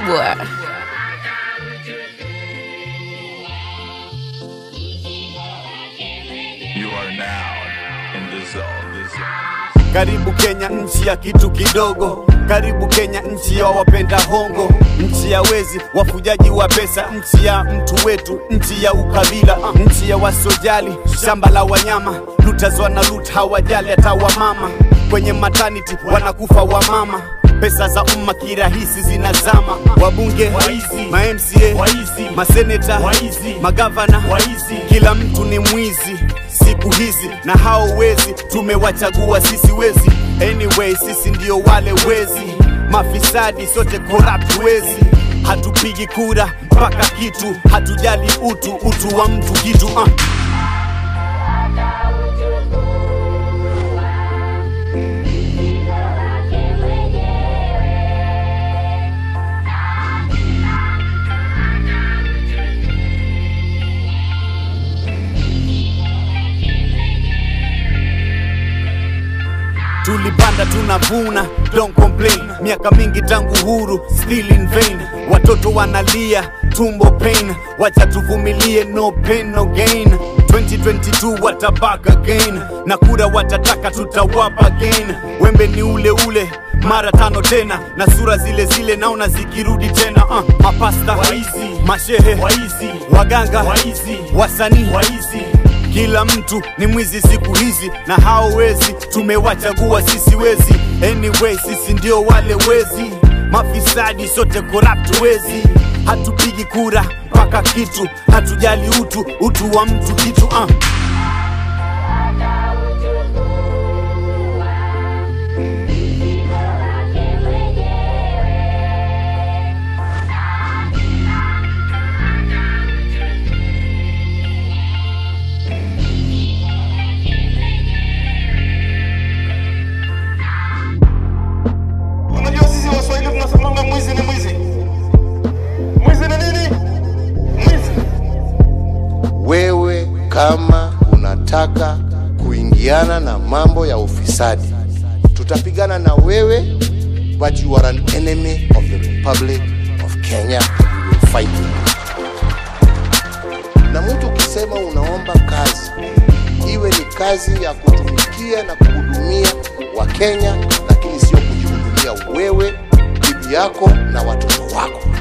kubwa. You are now in the zone. The zone. Karibu Kenya, nchi ya kitu kidogo. Karibu Kenya, nchi ya wapenda hongo, nchi ya wezi, wafujaji wa pesa, nchi ya mtu wetu, nchi ya ukabila, nchi ya wasojali, shamba la wanyama, lutas wana lut, hawajali hata wamama, kwenye maternity wanakufa wamama pesa za umma kirahisi zinazama, wabunge Waizi. ma MCA Waizi. maseneta Waizi. magavana Waizi. kila mtu ni mwizi siku hizi, na hao wezi tumewachagua sisi wezi. Anyway, sisi ndio wale wezi, mafisadi sote corrupt wezi. Hatupigi kura mpaka kitu, hatujali utu, utu wa mtu kitu uh. tulipanda tunavuna, don't complain. Miaka mingi tangu huru, still in vain. Watoto wanalia, tumbo pain, wacha tuvumilie, no pain no gain. 2022 watabak again, na kura watataka, tutawapa again. Wembe ni ule ule mara tano tena, na sura zile zile naona zikirudi tena. Uh, mapasta Waizi. mashehe Waizi. waganga Waizi. wasanii Waizi. kila mtu ni mwizi siku hizi, na hao wezi tumewachagua sisi wezi. Anyway, sisi ndio wale wezi, mafisadi sote corrupt wezi. Hatupigi kura mpaka kitu, hatujali utu, utu wa mtu kitu uh. Unajua sisi Waswahili tunasemanga mwizi ni mwizi. Mwizi ni nini? Mwizi. wewe kama unataka kuingiana na mambo ya ufisadi tutapigana na wewe but you are an enemy of the republic of kenya we will fight you na mtu ukisema unaomba kazi iwe ni kazi ya kutumikia na kuhudumia wakenya lakini sio kujihudumia wewe bibi yako na watoto wako